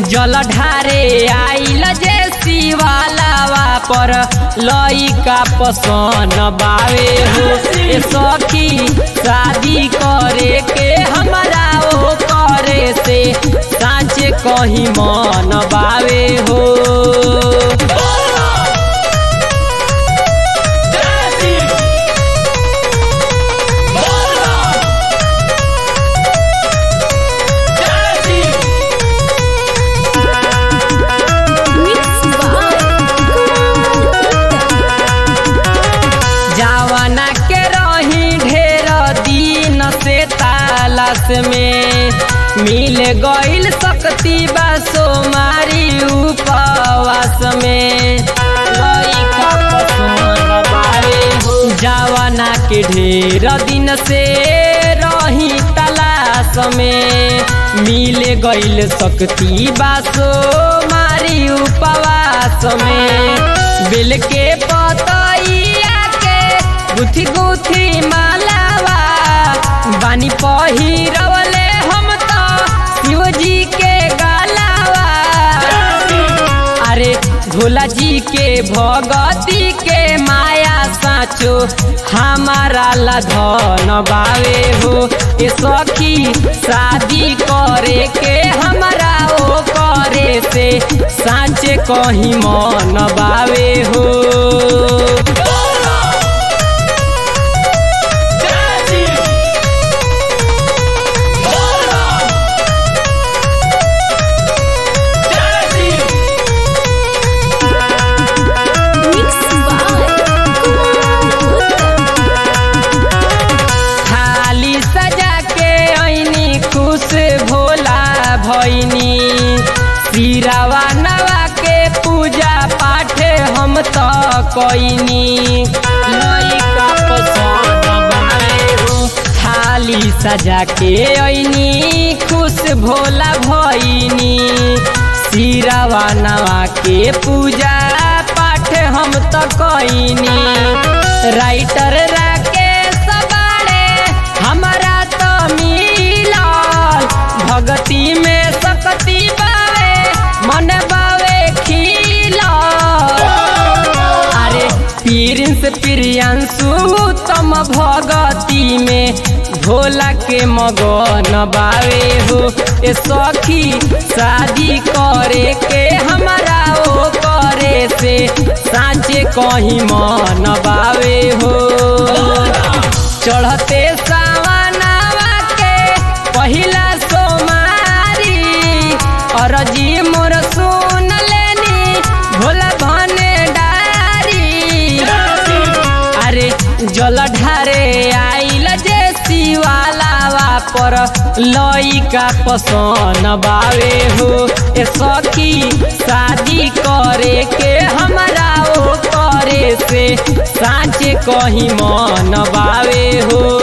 जल ढारे आइल जे शिवालावा पर लइका पसन बावे हो ए सखी शादी करे के हमरा ओ करे से साँचे कहीं मन बावे हो जवाना के रही ढेर दिन से तालाश में मिल गईल शक्ति बासो मारी उपवास में लइका पसंद बावे हो। जवाना के ढेर दिन से रही तलाश में मिल गईल शक्ति बासो मारी उपवास में बिल के पतैया के गुथी गुथी मालावा बानी पहिरवले हम तो शिव जी के गालावा अरे भोला जी के भगती के माया साचो हमारा ला धन बावे हो ए सखी शादी करे के हमरा ओ करे से साँचे कहीं मन बावे हो थाली सजा के ऐनी खुश भोला भैनी सिरावा नवा के पूजा पाठ हम तो कैनी लइका पसंद बावे हो। थाली सजा के ऐनी खुश भोला भैनी सिरावा नवा के पूजा पाठ हम तो कैनी राइटर राकेश बाड़े हमरा तो मिलल भगती में सकती बावे मन बावे खिलल अरे प्रिंस प्रियांशु तम भगती में भोला के मगन बावे हो ए सखी शादी करे के हमरा ओ करे से साँचे कहीं मन बावे हो चढ़ते सावनावा के पहिला सोमारी अरजी मोर सुन लेनी भोला भने डारी अरे जल ढारे आइल जे शिवालावा पर लइका पसन बावे हो ए सखी शादी करे के हमरा ओ करे से साँचे कहीं मन बावे हो